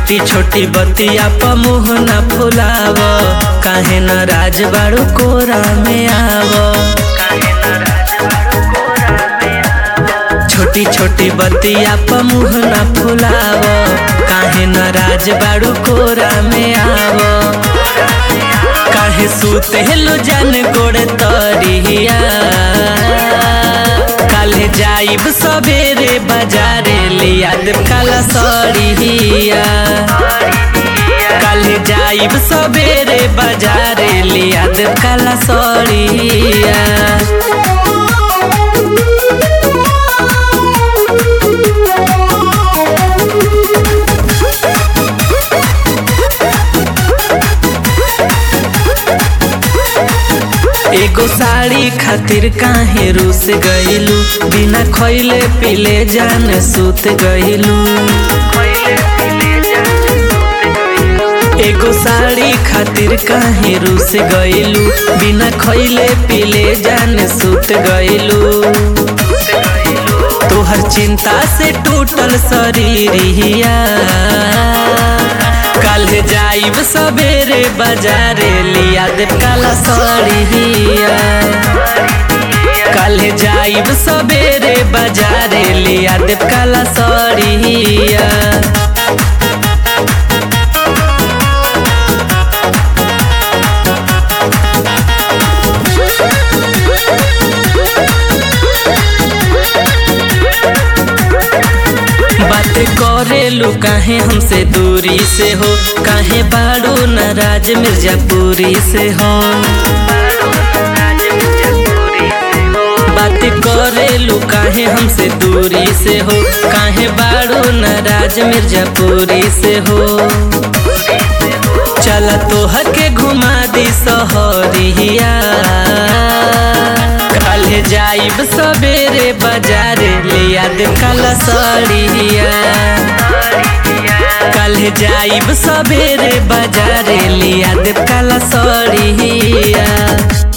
छोटी छोटी बतिया प मुँह न फुलाव काहे न राज बाड़ू कोरा में आव छोटी छोटी बतिया प मुँह न फुलाव काहे न राज बाड़ू कोरा में आव काहे सूते हेलो जान गोड़ तरिया काले जाइब सबेरे बाजारे लिया देव काला सड़िया काले जाइब सबेरे बाजारे लिया देव काला सड़िया एगो साड़ी खातिर काहे रूस गइलू बिना खइले पीले जान सुत गइलू एगो साड़ी खातिर काहे रूस गइलू बिना खइले पीले जान सुत गइलू तोहर चिंता से टूटल शरीरिया कल जाइब सबेरे बाजारे लिया देव काला सड़िया कल जाइब सबेरे बाजारे लिया देव काला सड़िया बात करेलू काहे हमसे दूरी से हो काहे बाड़ू नाराज मिर्जापुरी से हो बात करेलू काहे हमसे दूरी से हो काहे बाड़ू नाराज मिर्जापुरी से हो चला तोहर के घुमा दी सहरिया कल जाइब सबेरे बाजारे लिया दे काला सड़िया कल जाइब सबेरे बाजारे लिया दे काला सड़िया